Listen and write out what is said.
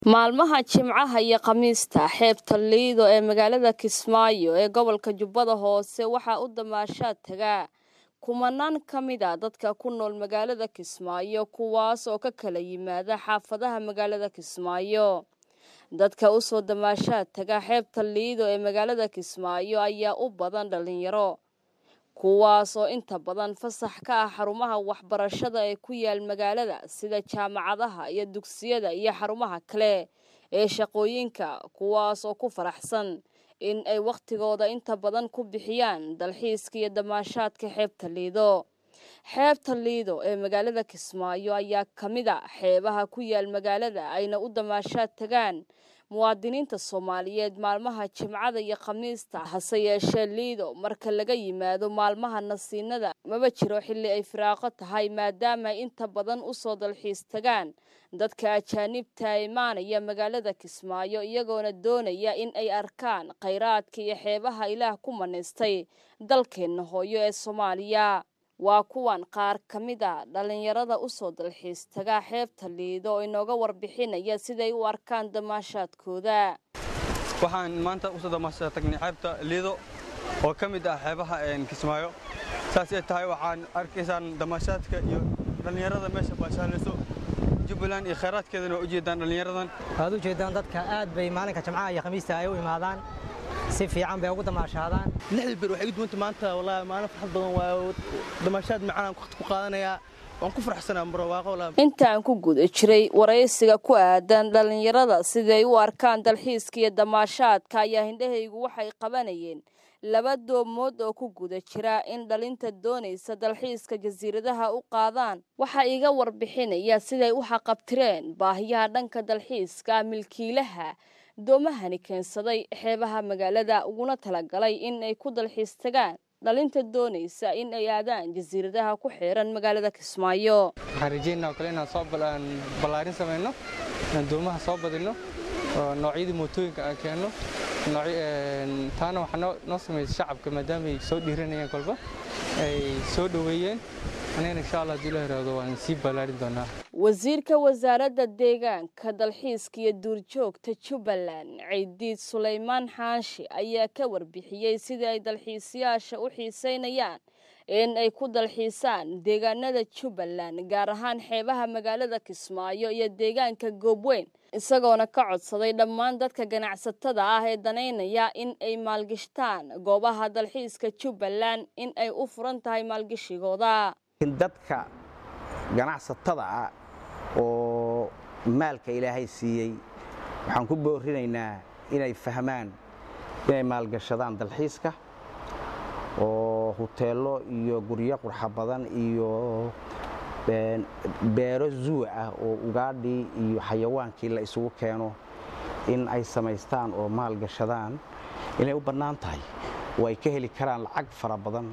Maalmaha Jimcaha iyo Khamiista, xeebta Lido ee magaalada Kismaayo ee gobolka Jubbada Hoose waxaa u damaashaad taga kumanaan ka mid ah dadka ku nool magaalada Kismaayo kuwaas oo ka kala yimaada xaafadaha magaalada Kismaayo. Dadka u soo damaashaad taga xeebta Lido ee magaalada Kismaayo ayaa u badan dhalinyaro, kuwaas oo inta badan fasax ka ah xarumaha waxbarashada ee ku yaal magaalada sida jaamacadaha iyo dugsiyada iyo xarumaha kale ee shaqooyinka kuwaas oo ku faraxsan in ay wakhtigooda inta badan ku bixiyaan dalxiiska iyo damaashaadka xeebta Lido. Xeebta Lido ee magaalada Kismaayo ayaa ka mid ah xeebaha ku yaal magaalada ayna u damaashaad tagaan muwaadiniinta Soomaaliyeed maalmaha Jimcada iyo Khamiista hase yeeshee Lido marka laga yimaado maalmaha nasiinada maba jiro xilli ay firaaqo tahay maadaama ay inta badan u soo dalxiis tagaan dadka ajaanibta ee imaanaya magaalada Kismaayo iyagoona doonaya in ay arkaan kheyraadka iyo xeebaha Ilaah ku manaystay dalkeena hooyo ee Soomaaliya. Waa kuwan qaar ka mid a dhalinyarada u soo dalxiis taga xeebta Lido oo inooga warbixinaya siday u arkaan damaashaadkooda. waxaan maanta usoo damaashaad tagnay xeebta liido oo ka mid ah xeebaha kismaayo saas ay tahay waxaan arkaysaan damaashaadka iyo dhallinyarada meesha baashaalayso jubbaland iyo khayraadkeedana waa u jeedaan dhallinyaradan waad u jeedaan dadka aad bay maalinka jamcaha iyo khamiista ay u imaadaan si fiican bay ugu damaashaadaan lixdii bir waxay gudbanta maanta wallaahi maalin farxad badan waayo damaashaad macaan aan waqti ku qaadanayaa waan ku faraxsanaa barwaaqo wallaahi Inta aan ku guda jiray waraysiga ku aadan dhalinyarada siday u arkaan dalxiiska iyo damaashaadka ayaa hindhahaygu waxay qabanayeen laba doomood oo ku guda jira in dhalinta doonaysa dalxiiska jasiiradaha u qaadaan waxaa iga warbixinaya siday u xaqabtireen baahiyaha dhanka dalxiiska milkiilaha doomahani keensaday xeebaha magaalada uguna talagalay in ay ku dalxiis tagaan dhalinta doonaysa in ay aadaan jasiiradaha ku xeeran magaalada Kismaayo. waxaan rajeynaa oo kale inaan soo bal- ballaarin samayno inaan doomaha soo badino oo noocyadii mootooyinka aan keenno noocy- een, taana waxaa noo noo samaysay shacabka maadaama ay soo dhiiranayeen kolba ay soo dhoweeyeen anigana insha allah haddii la yiraahdo waan sii ballaarin doonaa wasiirka wasaaradda deegaanka dalxiiska iyo duurjoogta jubbaland ciidiid sulaymaan xaashi ayaa ka warbixiyey sidii ay dalxiisayaasha u xiiseynayaan in ay ku dalxiisaan deegaanada jubbaland gaar ahaan xeebaha magaalada kismaayo iyo deegaanka goobweyn isagoona ka codsaday dhammaan dadka ganacsatada ah ee danaynaya in ay maalgashtaan goobaha dalxiiska jubbaland in ay u furan tahay maalgashigooda in dadka ganacsatada ah oo maalka ilaahay siiyey waxaan ku boorinaynaa inay fahmaan inay maalgashadaan dalxiiska oo huteello iyo guryo qurxa badan iyo een, beero zuwa ah oo ugaadhii iyo xayawaankii la isugu keeno in ay samaystaan oo maalgashadaan inay u bannaan tahay oo ay ka heli karaan lacag fara badan